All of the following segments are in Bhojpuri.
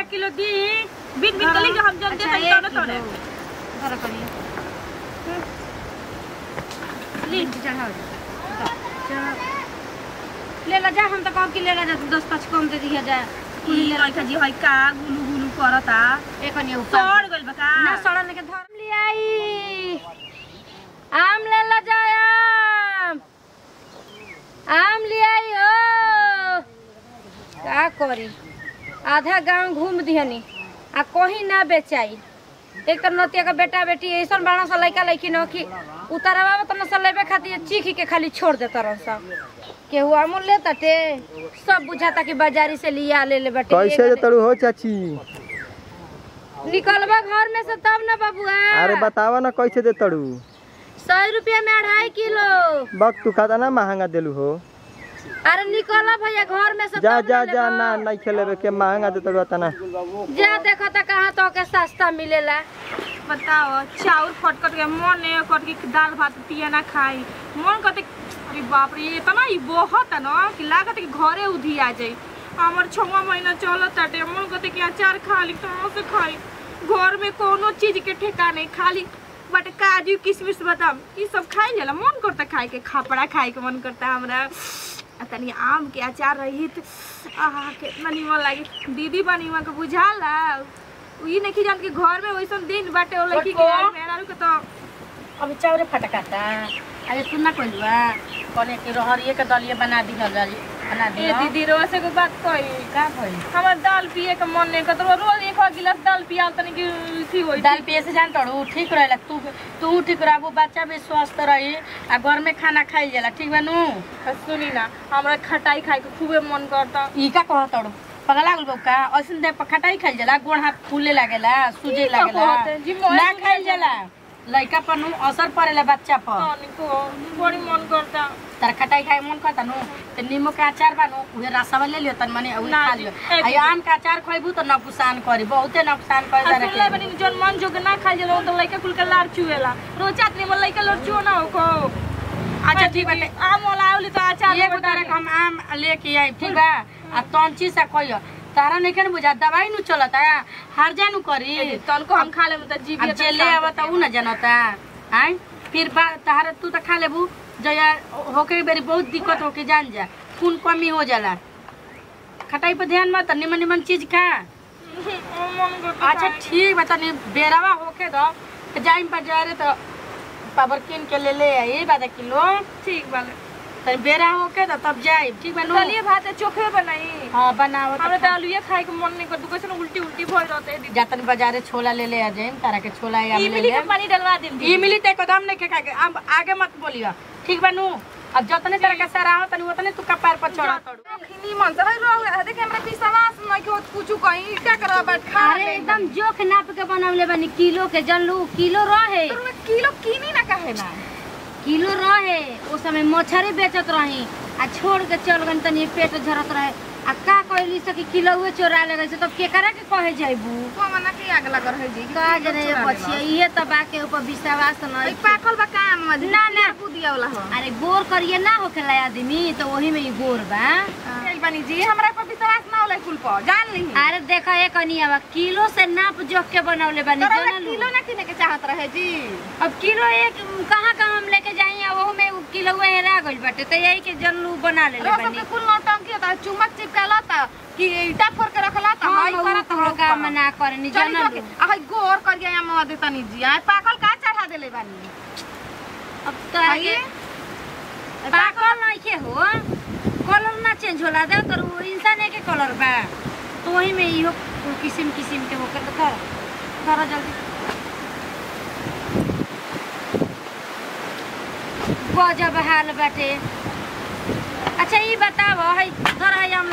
किलो दी बिन बिन कली जो हम जन अच्छा, देते एक तोने किलो। तोने धर करिए ली चढ़ाओ जा। चढ़ाओ। ले ला जा हम तो कहब कि ले ला जा तू दस पाँच कम दे दिया जा ई लइका जी हई का गुलू गुलू करता एक अन्य ऊपर सड़ गइल बा का ना सड़न के धर ले आई आम ले ला जा आम आम ले आई हो का करी आधा गांव घूम दिहनी आ कहीं ना बेचाई एक तो नतिया का बेटा बेटी ऐसा बड़ा सा लड़का लड़की न कि उतरवा तो न लेबे खातिर चीख के खाली छोड़ देता रह सब केहू अमूल ले तटे सब बुझाता कि बाजारी से लिया ले ले बटे कैसे तड़ू हो चाची निकलबा घर में से तब ना बबुआ अरे बतावा ना कैसे दे तड़ू सौ रुपया में अढ़ाई किलो बक तू खाता ना महंगा देलू हो अरे निकल भैया घर में से जा तब जा ना जा लेबा। ना नहीं खेलेबे के महंगा दे तड़ू तना जा देखो तो कहाँ तो के सस्ता मिलेला बताओ चाउर फटकट के मन ने कट के दाल भात पिया ना खाई मन करते अरे बाप रे इतना ही बहुत है ना कि लागत कि घरे उधी आ जाई हमर छवा महीना चलत ताटे मन करते कि अचार खा ली कहाँ से खाई घर में कोनो चीज के ठेका नहीं खाली बट काजू किशमिश बादाम ये सब खाई जाला मन करता खाए के खापड़ा खाए के मन करता हमरा आ तनी आम के अचार रही आहा कितना निमन लागी दीदी बनी वहाँ के बुझाला ई नहीं जान के घर में वैसन दिन बाटे ओ लड़की के छोटको। मेहरारू के तो अभी चावरे फटकाता अरे तू ना कहलुआ कने के रहरिए के दलिए बना दी बना ए दी दीदी रोज से को बात कही का भइल हमर दाल पिए के मन नहीं करत रोज एक गिलास दाल पिया तनी की उल्टी होई दाल पिए से जान तड़ू ठीक रहेला तू तू ठीक रहबू बच्चा भी स्वस्थ रही आ घर में खाना खाई जाला ठीक बा नु सुनी ना हमरा खटाई खाए के खूबे मन करता ई का कह तड़ू पगला गुल का ऐसन दे खटाई खाई जाला गोड़ हाथ फूले लागेला सूजे ई का लागेला कहते? जी मोए ना सूजे खाई जाला लइका पर नु असर पड़ेला बच्चा पर तनी को बड़ी मन करता तार खटाई खाए मन करता नु त नींबू के अचार बानु उहे रसवा ले लियो तन मने उहे ना खा जी, लियो एक आ आम के अचार खइबू त नुकसान करी बहुते नुकसान करे आ तारे सुनले के बनी जन मन जोग ना खाई जाला तो लइका कुल के लार चुएला रोज चाटनी में लइका लड़ चुओ ना हो को अच्छा ठीक बाटे आम वाला आवली तो अचार एक तारे के हम आम लेके आई ठीक बा आ तंची से कहियो तारा नहीं के बुझा दवाई नु चलता हर जानु करी तनको हम खा ले त जीव अब जे ले आवता उ न जनता आय फिर बा तारा तू त खा लेबू जया होके बेरी बहुत दिक्कत होके जान जा खून कमी हो जाला खटाई पे ध्यान मत निमन निमन चीज खा मन करता अच्छा ठीक बा तनी बेरावा होके दो त जाइम बाजारे त पावर किन के ले ले आई बादा किलो ठीक बाले तनी बेरा होके त तब जाई ठीक बा नु दलिए भात चोखे बनाई हां बनाओ हमरा त तो आलूए खाए के मन नहीं करता कैसे उल्टी उल्टी भई रहते है दीदी जातन बाजारे छोला ले ले आ जाइम तारा के छोला या ले इमली ले के पानी डलवा देम ई मिली ते एकदम नहीं के खाके अब आगे मत बोलियो ठीक बा नु अब जतने तरह के सराहो तनी उतने तू कपार पर चढ़ा तड़ू खिनी मन से रह देखे हमरा विश्वास नहीं कि कुछ कहीं क्या करब बात खा अरे एकदम जोख नाप के बनवले बानी किलो के जनलू किलो रहे किलो किनी ना काहे ना किलो रहे उस समय मछरी बेचत रही आ छोड़ के चल गई तनी पेट झरत रहे आ का कहली से कि किलो चोरा ले गई से तब केकरा के कहे जाइबू तो मना के आग लग रहे जी का जने बचिया इहे त बा के ऊपर विश्वास नहीं पाकल बा काम ना, ना। बुदिया वाला हो अरे गोर करिए ना होखेला आदमी तो वही में ही गोर बा चल बनी जी हमरा पर विश्वास ना होला कुल पर जान ली अरे देखा एक अनिया किलो से नाप जोख के बनवले बानी तोरा जनलू किलो ना किने के चाहत रहे जी अब किलो एक कहाँ कहाँ हम लेके जाई आ ओहू में किलो हेरा गइल बाटे तो यही के जनलू बना लेले रोज बानी के कुल नौटंकी होता है चुमक चिपकाला था कि ईटा फोड़ के रखला था हम हाई उ करत कुल काम ना करनी चली जनलू जो के हाई गोर कर गया हम दे तनी जी आ पाकल का चढ़ा देले बानी अब तो आगे पाकल नहीं के हो कलर ना चेंज होला दे तर उ इंसान के कलर बा तो वही में इहो किस्म किस्म के होकर तो कर कर जल्दी गजब हाल बाटे अच्छा ये बताओ है धर है हम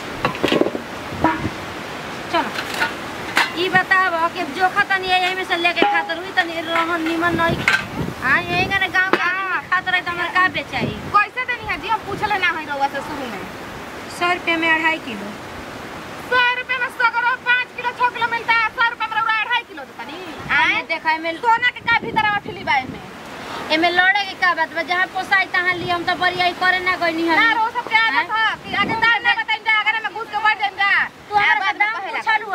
चलो ये बताओ कि जोखा तनी यही में से लेके खातर हुई तनी रहन निमन नहीं हाँ यही का गाँव का आदमी खात रहे तो हमारे का बेचाई कैसे देनी है जी हम पूछले ना है रउआ से शुरू में सौ रुपये में अढ़ाई किलो सौ रुपए में सौ करो पाँच किलो छह किलो मिलता है सौ रुपए में रउआ अढ़ाई किलो देता नी आए देखा एमे सोना के का भीतर अठली बा में एमे लड़े के का बात बा जहाँ पोसाई तहाँ ली हम तो बरियाई करे ना गइनी ना हम रो सब के आदत है कि आगे दाम ना बताइम जा अगर में घुस के बढ़ जाइम जा तू हमारे दाम पूछल हुआ बता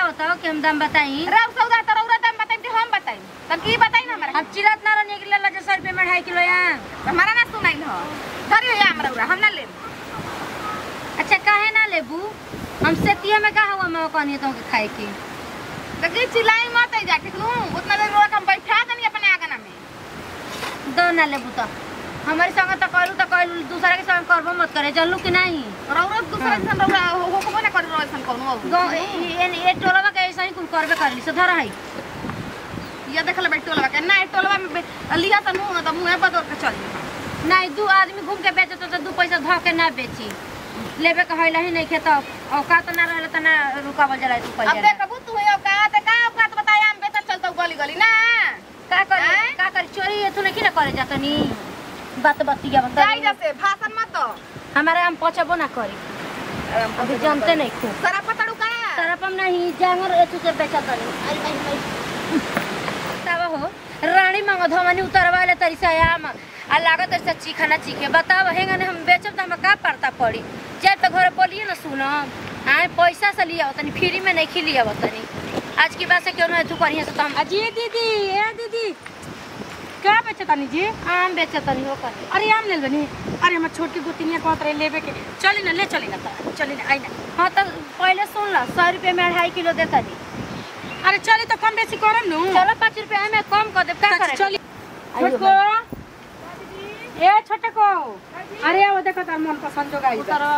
बताओ कि हम दाम बताई राव सौदा तो रौरा दाम बताई कि हम बताई तब की बताई ना हमरा अब चिलत ना निकले ला जो सौ रुपये में ढाई किलो या हमारा ना सुनाई हो धरी हो हमरा रौरा हम ना लेब अच्छा काहे ना लेबू हम सेतिया में का हुआ मैं कहनी तो के खाए की देखी चिल्लाई मत आई जा ठीक नु उतना देर रौरा हम बैठा दनी अपने आगना में दो ना लेबू तो हमारे संग तो कहलू तो कहलू दूसरा के संग करबो मत करे चलू कि नहीं रौरा दूसरा इंसान रौरा हो को ना कर रौरा इंसान कोनो गाँव ये ये टोलवा के ऐसा ही कुल करबे करली से धर है ये देखल बैठ टोलवा के ना टोलवा में बे- लिया त नु त मुंह बदल के चल नहीं दू आदमी घूम के बेचे तो दू पैसा धो के ना बेची लेबे के हइला ही नहीं खेत औकात ना रहले त ना रुकावल जला तू अब पहिले देखबू तू है औकात का औकात बताया हम बेटा चलता गली गली ना का करी आँय? का करी चोरी एथु नहीं ना करे जातनी बात बतिया बता जाई जैसे भाषण मत तो हमारे हम पचबो ना करी अभी जानते नहीं खूब सरा पतड़ू का तरपम नहीं जांगर एथु से बेचा तनी आई आई आई तब हो रानी मंग धमनी उतरवा ले तरी से आम आ लागत ऐसे चिखाना चिखे बताओ हेंगा ने हम बेचब त हम का पड़ता पड़ी जब तो घर बोलिए ना सुनो आए पैसा से लिया तनी फ्री में नहीं खिलिया तनी आज की बात से क्यों ना तू करिए से तो हम जी दीदी ए दीदी क्या बेचे तानी जी आम बेचे तनी हो कर अरे आम ले बनी अरे हमर छोटकी गोतिनिया कहत रहे लेबे के चली ना ले चली ना त चली ना आई ना हाँ तो पहले सुन ला सौ रुपये में अढ़ाई किलो देता दी अरे चली तो कम बेसी करम नु चलो पाँच रुपया में कम कर दे का करे चली छोटको ए छोटको अरे वो देखो तार मन पसंद जो गाई उतर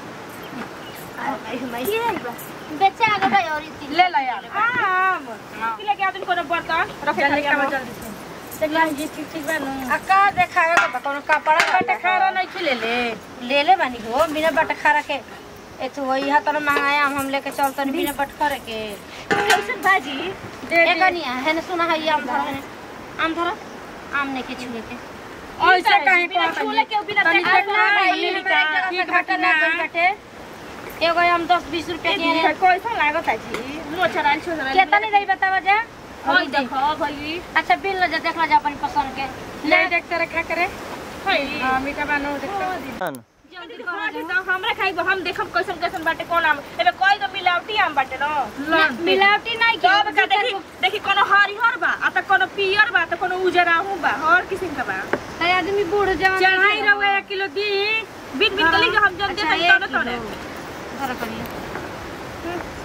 बेचे आगे भाई और इतनी ले ला यार आम की लेके आदमी कोनो बर्तन रखे जल्दी खाली आवा, जल्दी देखला जी ठीक ठीक बा नु आ का देखावे के बा कोनो कपड़ा बाटे खारा नहीं खिले ले ले ले बानी हो बिना बटखारा के एथु वही हाथ में महंगाया हम लेके चलतन बिना बटखारे के कैसन भाजी दे ए कनिया है ना सुना है ये आम धरा है ना। आम धरा आम नहीं के छुए के ऐसे काहे बिना कहत छूले के बिना तनी देखले देखला भाई, भाई हमरा एक जगह से ठीक घाटा घाटा ना ना गइल बाटे एगो आम दस बीस रुपया के है। कैसा लागत है जी मोचराल छोरा केतना नहीं रही बतावा जा होई देखो भई अच्छा बिल लो जा देखला जा अपन पसंद के ले देख तेरे खा करे होई हां मीठा बानो देख जल्दी तो हमरा खाई हम देखम कैसन कैसन बाटे कौन आम एबे कोई तो मिलावटी आम बाटे न ना, मिलावटी नहीं के तब का देखी देखी कोनो हरिहर बा आ त कोनो पियर बा त कोनो उजराहू बा हर किसिम का बा कई आदमी बूढ़ जवान चढ़ाई रहुए एक किलो दी बिन बिन गली के हम जन अच्छा, दे एक तने तने किलो। धरा करिए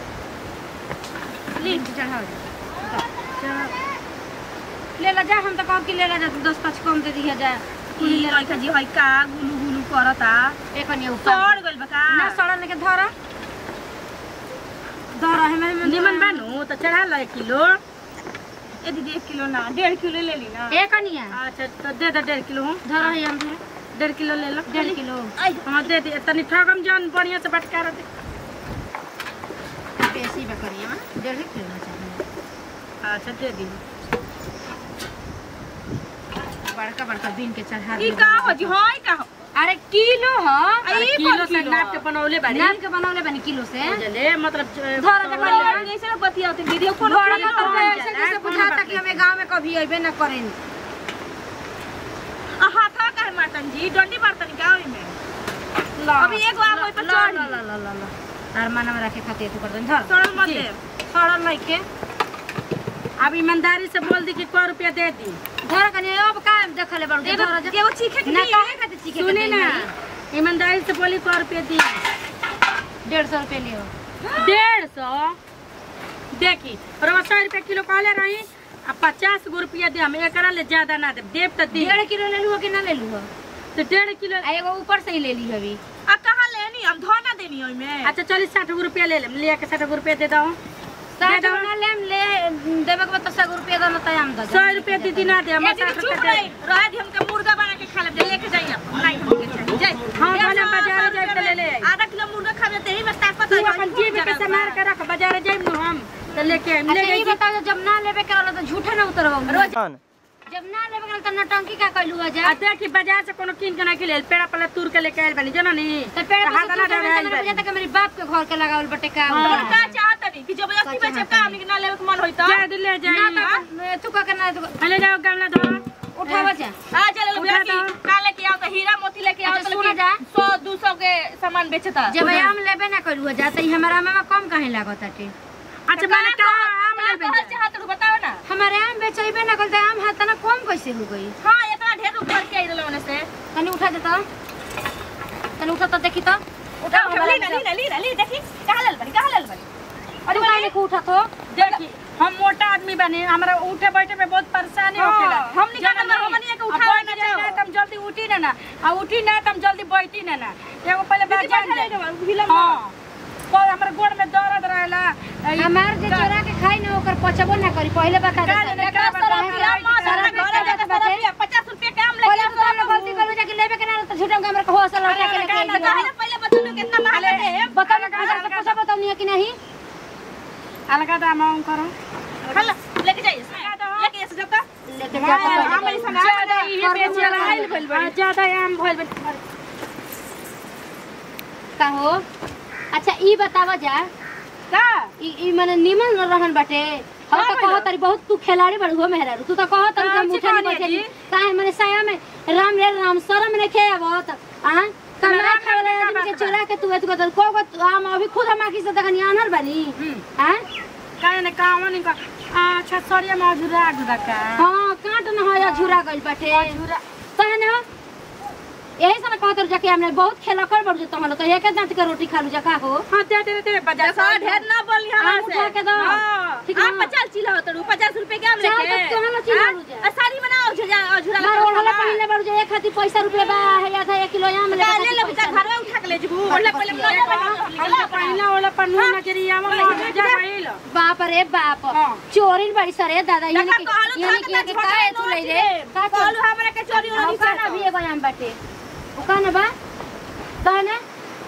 ली चढ़ाओ जा। ले ला जा हम तो कहब कि ले ला जा तू दस पाँच कम दे दिया जा कुली लइका जी हई का गुलु गुलु करता एक अन्य ऊपर सड़ गइल बा का ना सड़ा लेके धरा धरा है मैं निमन बानो तो चढ़ा लो एक किलो ए दीदी एक किलो ना डेढ़ किलो ले ली ना एक अन्य अच्छा तो दे दे डेढ़ किलो धरा है हम धरा डेढ़ किलो ले लो डेढ़ किलो हाँ दे दे तनी ठगम जान बढ़िया से बटका दे बेसी में करिए ना डेढ़ किलो ना चाहिए अच्छा दे दी बड़का बड़का बीन के चढ़ा ई दी का हो जी हई का हो अरे किलो ह आ, ई किलो कौन से किलो नाप के बनौले बाड़ी नाप के बनौले बनी किलो से ले मतलब धरा जा और करिए जैसे ना बतियाते दीदी कोनो बड़ा किलो मतलब हई ऐसे जैसे बुझाता कि हमें गांव में कभी अइबे ना करें आ हाथा का है मातन जी डंडी मारतन गाँव में अभी एगो आम होई तो ला चढ़ी ला ला ला ला ला तार माना में रखे खातिर तू कर दे धर सड़ल मत जी। दे सड़ल नहीं के अब ईमानदारी से बोल दी कि को रुपया दे दी धर कनी अब का देखले बड़ एगो धर जा एगो चीखे के ना दी। काहे खातिर चीखे के सुनी देई ना भाई? ईमानदारी से बोली को रुपया दी डेढ़ सौ रुपये लियो डेढ़ सौ देखी रवा सौ रुपया किलो कहले रही आ पचास गो रुपया दे हम एकरा ले ज्यादा ना दे देव तो दी डेढ़ किलो ले लूहो कि ना ले लूहो तो डेढ़ किलो आ एगो ऊपर से ही ले ली अभी आ कहाँ लेनी हम धोना देनी ओई में अच्छा चलिए साठ गो रुपया ले लेम ले के साठ गो रुपया दे दो साठ दो। गुना लेम ले देवे के बाद सौ रुपया देना तैयार दो सौ रुपया दीदी ना दे हम ए साठ दीदी रुपया चुप दे रही रह दी हमके मुर्गा बना के खा ले लेके जाइए आप नहीं हमके चाहिए जाए हाँ, डेढ़ भले सौ, बाजार सौ जाए तो रुपया ले ले में आधा किलो मुर्गा खा ले तेरी में ताकत तू है अपन जीव के संभाल के रख बाजार जाइम नु हम तो लेके आइम ले अच्छा ये गई बताओ जब ना लेवे के वाला तो झूठा ना उतरवा कौन जब ना लेवे के वाला तो नटंकी का कहलू आ जा देखी बाजार से कोनो किन के ना के ले पेड़ा पला तूर के लेके आइल बनी जानो नी तो पेड़ पे हाथ से ना तू डाल जब आइल जाता कि मेरे बाप के घर के लगावल बटे का हाँ। और का चाहत नहीं कि जबरदस्ती बेचे का हमनी के ना लेवे के मन होई तो जा दे ले जाई ना तो तू का के ना तू ले जाओ गमला धो उठावा जा आ चल उठा बेटी दो। का लेके आओ तो हीरा मोती लेके आओ अच्छा, तो सुना जा। सौ दो सौ के सामान बेचता जब हम लेबे ना करू जा त ई हमारा में कम काहे लागत आटे अच्छा मैंने कहा आम ले कहल चाहत रहो बताओ ना हमारे आम बेचैबे ना करते आम है तना कम कैसे हो गई हाँ इतना ढेर ऊपर के आई रहलो से तनी उठा देता तनी उठा तो देखी तो उठा उठा ली ना ली ना ली ना ली देखी कहाँ लेल बनी कहाँ लेल बनी अरे काहे को उठा तो देखी हम मोटा आदमी बने हमरा उठे बैठे में बहुत परेशानी हाँ, होखेला हमनी का जननी, नंबर हमनी के अब उठावे बैठ ना जाए चाहो। ना, तम जल्दी उठी ना ना आ उठी ना तम जल्दी बैठी ना ना एगो पहले बात दीदी जान बैठा जाए रहे ना, हिलम हाँ पर हमरा गोड़ में दर्द रहेला ई हमार जे का- चोरा के खाई ना ओकर पचबो ना करी पहले बता का दे जाने का बता रहा पचास रुपया के आम पहले लेके तो हमने गलती करो जाके लेबे के ना तो झूठम के हमरा को हौसला लौटा के लेके आई पहले बता लो कितना महंगा है बता ना हजार से पूछा बताओ नहीं है कि नहीं अलगा दाम हम करो खल लेके जाइए लेके ऐसे जब तक लेके हाँ, जा आम ऐसा ना ज्यादा आम इहे बेचेला आइल भइल बड़ी। आ, ज्यादा आम भइल बड़ी का हो अच्छा ई बतावा जा का ई ई माने निमन रहन बाटे हम तो का कहो तारी बहुत तू खिलाड़ी बड़ हो मेहरा तू तो कहो तारी का हम अच्छी उठे नहीं कहानी है बैठे जी। काहे माने साया में राम रे राम शरम ने खे आवत आ कमरा राम खावे रे का आदमी के बात बा? चोरा के तू एतको तो को को हम अभी खुद हम आखी से देखनी आनर बनी हां काहे ने कावन इनका अच्छा सरिया में अधूरा अधूरा का हां काट न हो झुरा गइल बाटे अधूरा तहन हो यही से ना कहत जाके हमने बहुत खेला कर बड़ जो तहन तो एक दांत के रोटी खा लू जका हो हाँ दे दे दे बाजार देखो ढेर ना बोली आम हमारे से उठा के दो। हाँ, ठीक आम ना? पचास चिल्ला होता रू पचास रुपए के आम चार लेके तक तो हम चिल्ला हाँ? हो जाए। आ, साड़ी बनाओ झुरा झुरा मार ओढ़ले पहले बड़ जो एक खाती पैसा रुपया बा है या था 1 किलो आम ले ले ले बच्चा घर में उठा के ले जबू ओढ़ले पहले हमने पहिला वाला पन्नू नजरी आवा मौजूद जा पहिल बाप रे बाप हाँ। चोरी बड़ी सरे दादा ये देखा नहीं कहलू ये नहीं था कि कि का है तू ले रे का कहलू हमरा के चोरी हम होनी का ना भी एगो आम बाटे ओ का ना बा तहने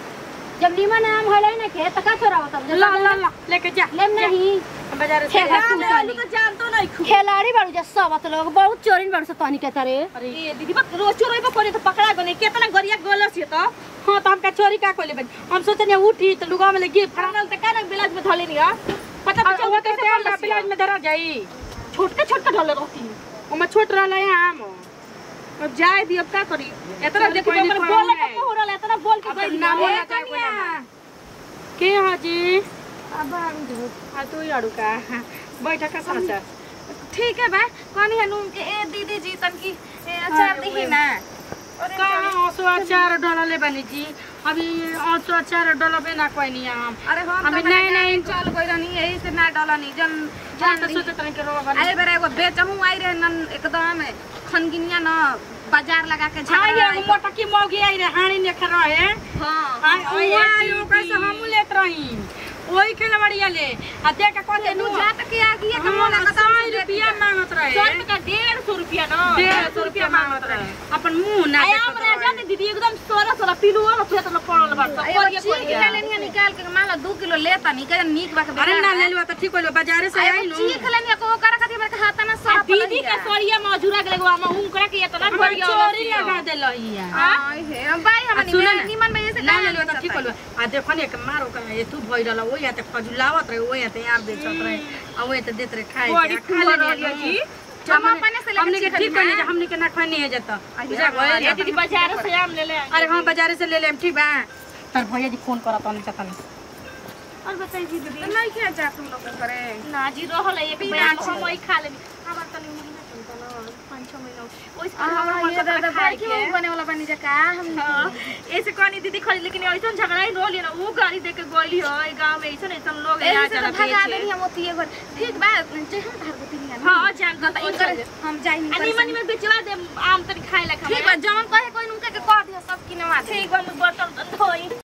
जब नीमन आम होले ना के त का छोरा होता ला ला ला लेके जा लेम नहीं बाजार से ठेका आम तू ले काली तो जानतो नहीं खू खिलाड़ी बड़ू जा सब लोग बहुत चोरी बड़ू से तनी के तरे ये दीदी बक रोज चोरी पे कोनी तो पकड़ा गने कितना गरिया गोलस ये तो हाँ तो हमका चोरी का कोले बन हम सोचने उठी तो लुगा में लगी फरनल त का बिलाज में धले नहीं पता अब तो वो चल तो तेल पिलाज में धरा जाई छोटका छोटका ढले रहती ओमे छोट रहला है आम अब जाए दी अब का करी इतना चल, देखो कोई नहीं, हमर कोई बोले नहीं। के हो रहल इतना बोल के अब गइल नाम ना होना चाहिए कोई नाम। के हाजी अब हम जो आ तू ही अड़ू का बैठक का समाचार ठीक है बा कौन है नून के ए दीदी जी तन की ए, अचार दी ना कहाँ औसो अचार डलले बनी जी अभी औसो अचार डलबे ना कोई नहीं हम अरे हम अभी तो नए नए चल गई रहनी यही से ना डलनी जन जान तो सोचत नहीं के रोग अरे बेरा एगो बेचहूं आई रहे नन एकदम खनगिनिया न बाजार लगा के हाँ झगड़ा ये मोटा की मौगी आई रे हाड़ी ने खा रहे हां हाँ ओए आयो कैसे हम लेत रही ओही के बढ़िया ले आ देख के कहते नु जा तक आ गई के हाँ, मन सौ रुपया मांगत रहे सौ रुपया का डेढ़ सौ रुपया ना डेढ़ सौ रुपया मांगत रहे अपन मुंह ना आया देखत हमरा रहे। जाने दीदी एकदम सोलह सोलह पिलू और खेत में पड़ल बा सब एगो कोरिया चीज कोरिया ले लेनी निकाल के मान लो 2 किलो लेता नहीं के नीक बा के अरे ना ले लो तो ठीक होलो बाजारे से आई नु चीख लेनी को कर खातिर बरका हाथ ना आ सब दीदी के सोरिया में अजूरा के लगवा में उनकरा के इतना हमर बढ़िया चोरी लगा देलहिया हां हे भाई आ, हमनी सुन ना। में निमन में से ना ले लो तो ठीक होलो आ देखो ने एक मारो का ये तू भइल रहा वो या ते खजुलावत रहे वो या ते यार बेचत रहे आ वो ते देत रहे खाए बड़ी के, आ, खा फुहर लेनी रहलिया जी जी। हम अपने से लेके हमने के चीख ठीक लेनी करनी ना। हमने के ना खानी है जता बुझा ये गइल दीदी बाजार से आम ले ले आई। अरे हाँ बाजारे से ले लेम ठीक बा तर भैया जी फोन करत नहीं चतन और बताई जी दीदी नहीं किया जा तुम लोग करे ना जी रहल है एक बैग हम वही खा लेनी हमार तनी महीना चलता ना पाँच छह महीना ओइस आ हमरा मन ये करता दादा खाए बाकी के बने वाला बनी जा का हम हाँ, ऐसे कहनी दीदी खरीद लेकिन ऐसा झगड़ा ही रोली ना वो गाड़ी देके गोली हो ए गांव में ऐसा ऐसा लोग एही यहाँ से चला तो भगा बेचे देनी हम ओतिए घर ठीक बा जे हम धार गोती नहीं हाँ जान तो इनकर हम जाई नहीं अनि मनी में बेचवा दे आम तनी खाए ला ठीक बा जौन कहे कोई उनके के कह दियो सब किनवा दे ठीक बा मुझ